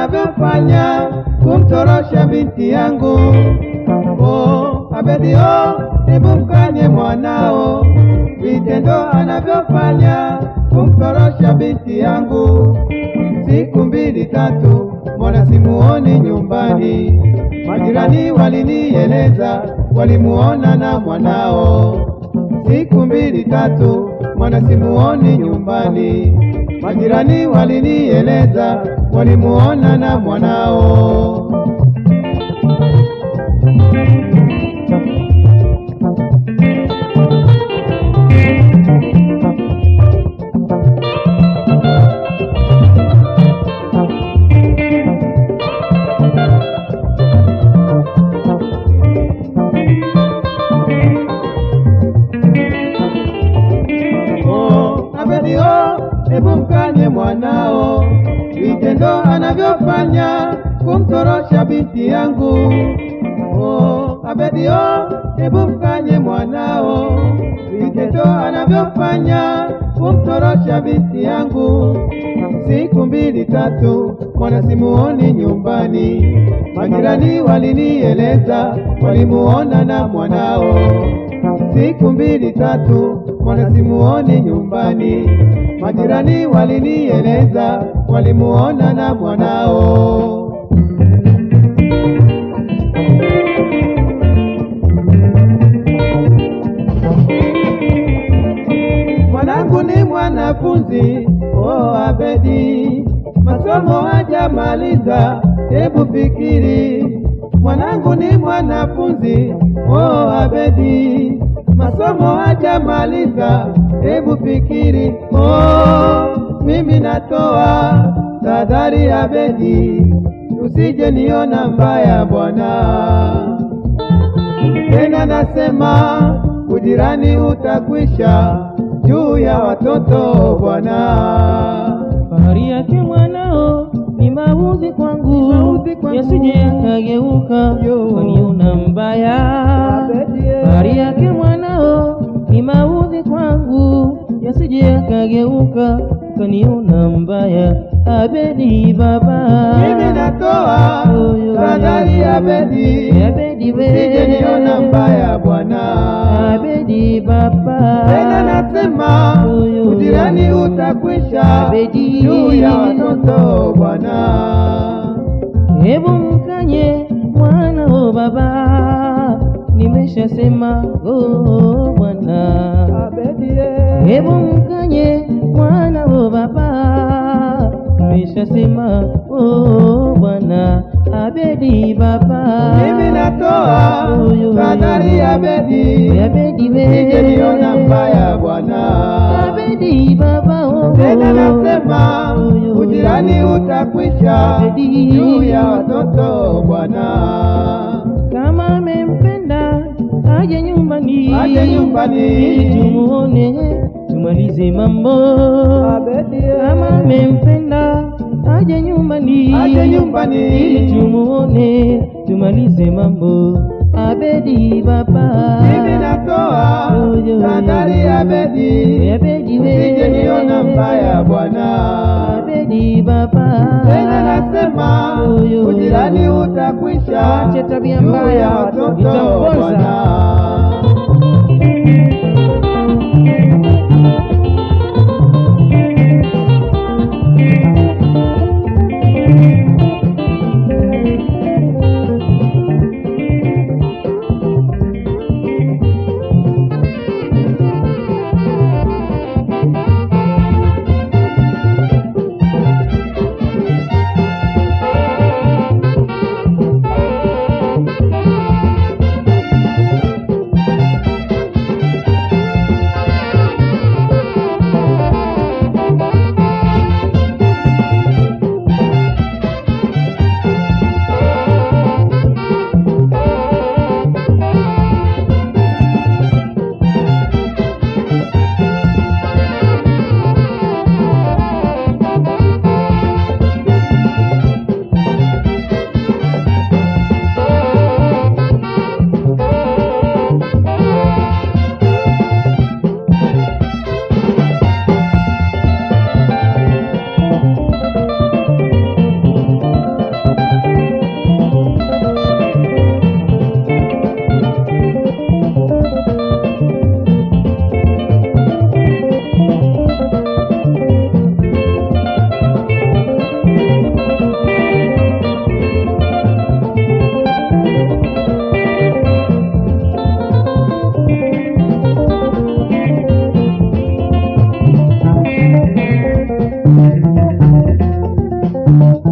anavyofanya kumtorosha binti yangu. Oh, Abedi oh, hebu mkanye mwanao vitendo anavyofanya kumtorosha binti yangu. Siku mbili tatu, mbona simuoni nyumbani? Majirani walinieleza walimuona na mwanao. Siku mbili tatu, mbona simuoni nyumbani? Majirani walinieleza walimuona na mwanao. Oh, Abedi oh, hebu mkanye mwanao vitendo anavyofanya kumtorosha binti yangu. Oh, Abedi oh, hebu mkanye mwanao vitendo anavyofanya kumtorosha binti yangu. Siku mbili tatu, mwana simuoni nyumbani, majirani walinieleza walimuona na mwanao siku mbili tatu, mbona simuoni nyumbani? Majirani walinieleza walimuona na mwanao. Mwanangu ni mwanafunzi, oh Abedi, masomo hajamaliza, hebu fikiri. Mwanangu ni mwanafunzi, oh Abedi, masomo hajamaliza, hebu fikiri. Oh, mimi natoa tahadhari Abedi, usije niona mbaya bwana tena nasema ujirani utakwisha juu ya watoto bwana. Fahari yake mwanao ni mauzi kwangu, Mauzi kwangu. yasije yakageuka Yo. kaniona mbaya. Fahari yake mwanao ni mauzi kwangu, yasije yakageuka kaniona mbaya. Abedi baba, Mimi natoa Yo, yo, tahadhari yo. Abedi, Abedi we, usije niona mbaya bwana. Abedi baba, Tena nasema Yo, yo, ujirani yo. utakwisha Abedi. juu ya watoto bwana. Hebu mkanye mwana o baba, nimeshasema oh bwana. Hebu mkanye mwana o baba, nimeshasema oh bwana. Abedi baba, Mimi natoa Yo, yo, yo. tahadhari Abedi, Abedi we, usije niona mbaya bwana. Abedi baba oh, Tena nasema Yo, yo, yo. ujirani utakwisha Abedi. juu ya watoto bwana. kama amempenda aje nyumbani, Aje nyumbani. ili tumuone tumalize mambo. Kama amempenda aje nyumbani, Aje nyumbani. ili tumuone tumalize mambo. Abedi baba, Mimi natoa Yo, yo, yo. tahadhari Abedi, Abedi we, usije niona mbaya bwana. Abedi baba, Tena nasema Yo, yo, yo. ujirani utakwisha Ache tabia juu mbaya, ya watoto itamponza. bwana. Abedi